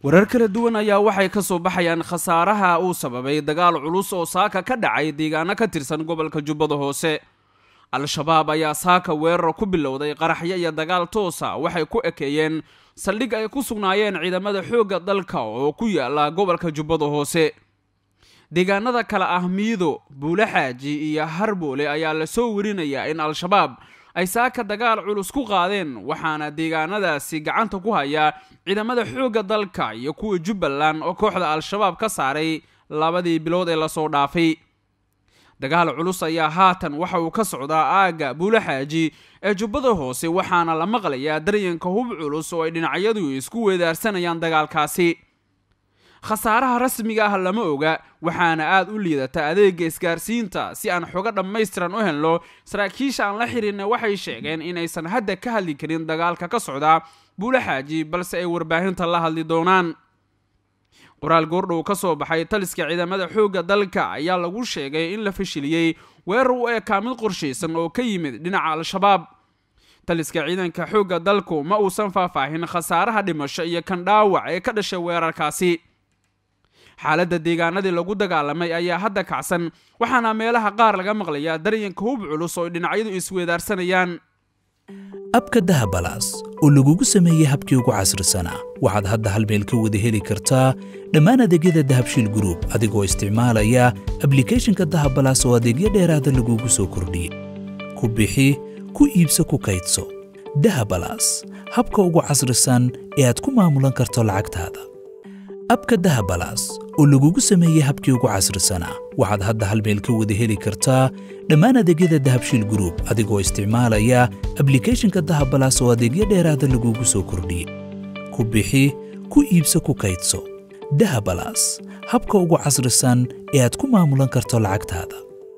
warar kala duwan ayaa waxay ka soo baxayaan khasaaraha uu sababay dagaal culus oo saaka ka dhacay deegaano ka tirsan gobolka jubbada hoose al-shabaab ayaa saaka weerar ku bilowday qaraxyo iyo dagaal toosa waxay ku ekeeyeen saldhig ay ku sugnaayeen ciidamada xoogga dalka oo ku yaala gobolka jubbada hoose deegaanada kale ah miido buulaxaaji iyo harboole ayaa lasoo werinayaa in al-shabaab ay saaka dagaal culus ku qaadeen waxaana deegaanadaasi gacanta ku haya ciidamada xoogga dalka iyo kuwa jubbaland oo kooxda al-shabaab ka saaray labadii bilood ee lasoo dhaafay dagaal culus ayaa haatan waxa uu ka socdaa aagga buulaxaaji ee jubbada hoose waxaana la maqlayaa daryanka hub culus oo ay dhinacyadu isku weedaarsanayaan dagaalkaasi khasaaraha rasmiga ah lama oga waxaana aad u liidata adeega isgaarsiinta si aan xogo dhammaystiran u helno saraakiisha aan la xihiirna waxay sheegeen inaysan hadda ka hadli karin dagaalka ka socda buulaxaaji balse ay warbaahinta la hadli doonaan qoraal goordhow ka soo baxay taliska ciidamada xoogga dalka ayaa lagu sheegay in la fashiliyey weerar u eekaa mid qorshaysan oo ka yimid dhinaca al-shabaab taliska ciidanka xoogga dalku ma uusan faahfaahin khasaaraha dhimasho iyo kan dhaawac ee ka dhashay weerarkaasi xaaladda deegaanadii lagu dagaalamay ayaa hadda kacsan waxaana meelaha qaar laga maqlayaa daryanka hub culus oo dhinacyadu isweedaarsanayaan abka dahabalaas oo lagugu sameeyey habkii ugu casrisanaa waxaad hadda hal meel ka wada heli kartaa dhammaan adeegyada dahabshiil gruub adigoo isticmaalaya ablikhethonka dahabalaas oo adeegyo dheeraada lagugu soo kordhiyey ku bixi ku iibso ku kaydso dahabalaas habka ugu casrisan ee aad ku maamulan karto lacagtaada abka dahabalaas oo lagugu sameeyey habkii ugu casrisanaa waxaad hadda hal meel ka wada heli kartaa dhammaan adeegyada dahabshiil gruub adigoo isticmaalaya ablikhethonka dahabalaas oo adeegyo dheeraada lagugu soo kordhiyey ku bixi ku iibso ku kaydso dahabalaas habka ugu casrisan ee aad ku maamulan karto lacagtaada